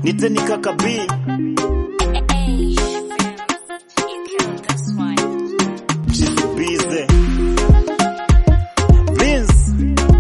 niteni kaka B Hey, you killed this one. Jizubize Vince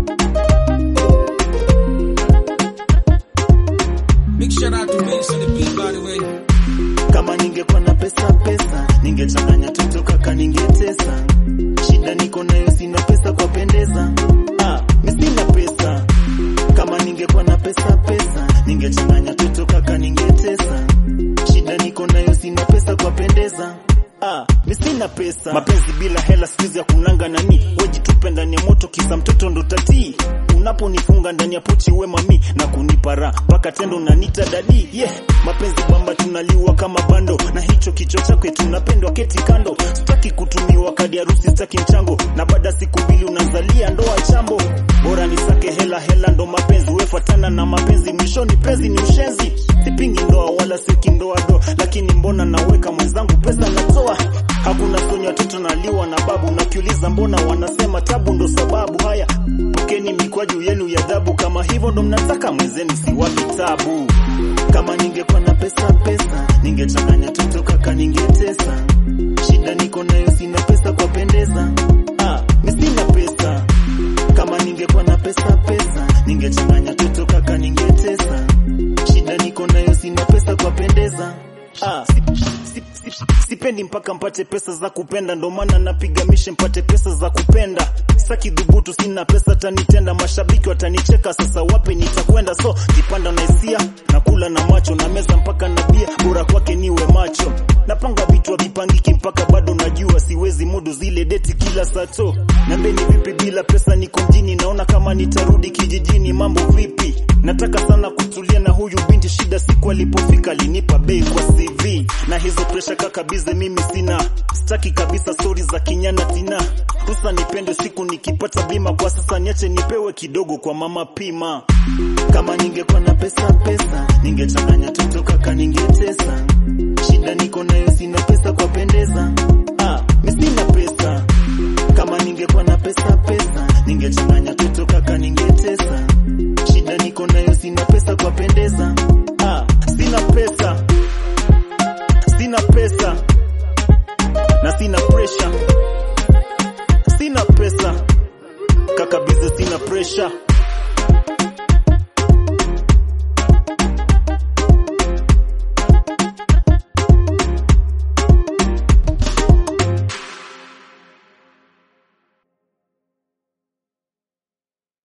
Big shout out to Vince on the beat, by the way. kama ningekuwa na pesa pesa ningechanganya toto kaka ningetesa shida niko nayo sina pesa kwa pendeza ah, mi sina pesa kama ningekuwa na pesa pesa ningechanganya toto kaka ningetesa shida niko nayo sina pesa kwa pendeza Ah, mi sina pesa mapenzi bila hela sikizi ya kunanga nani wejitupe ndani ya moto kisa mtoto ndo tatii unaponifunga ndani ya pochi we mami na kunipa raha mpaka tendo nanita dadi yeah mapenzi bamba tunaliwa kama bando na hicho kichwa chakwe tunapendwa keti kando sitaki kutumiwa kadi harusi sitaki mchango na baada siku mbili unazalia ndoa chambo bora nisake hela hela ndo mapenzi wefatana na mapenzi mwishoni penzi ni ushenzi sipingi ndoa wala siki ndoa do lakini mbona naweka mwenzangu pesa natoa hakuna sonya watoto naliwa na babu nakiuliza mbona wanasema tabu ndo sababu haya pokeni mikwaju yenu ya dhabu kama hivyo ndo mnataka mwenzeni siwapi tabu kama ningekuwa na pesa pesa ningechanganya toto kaka ningetesa shida niko nayo sina pesa kwa pendeza ah, mi sina pesa kama ningekuwa na pesa pesa ningechanganya toto kaka ningetesa shida niko nayo sina pesa kwa pendeza ah, si, si, si, sipendi mpaka mpate pesa za kupenda ndo maana napiga mishe mpate pesa za kupenda saki dhubutu sina pesa tanitenda mashabiki watanicheka sasa wapi nitakwenda so kipanda na hisia nakula na macho na meza mpaka na bia bora kwake niwe macho napanga vitu havipangiki mpaka bado najua siwezi mudu zile deti kila sato nambeni vipi bila pesa niko mjini naona kama nitarudi kijijini mambo vipi nataka sana kutulia na huyu binti shida siku alipofika alinipa bei kwa CV na hizo presha kakabize mimi sina sitaki kabisa stori za kinyana tina rusa nipende siku nikipata bima kwa sasa niache nipewe kidogo kwa mama pima kama ningekuwa na pesa pesa ningechanganya toto kaka ningetesa shida niko nayo sina pesa kwa pendeza ah, mi sina pesa kama ningekuwa na pesa pesa ningechanganya toto kaka ningetesa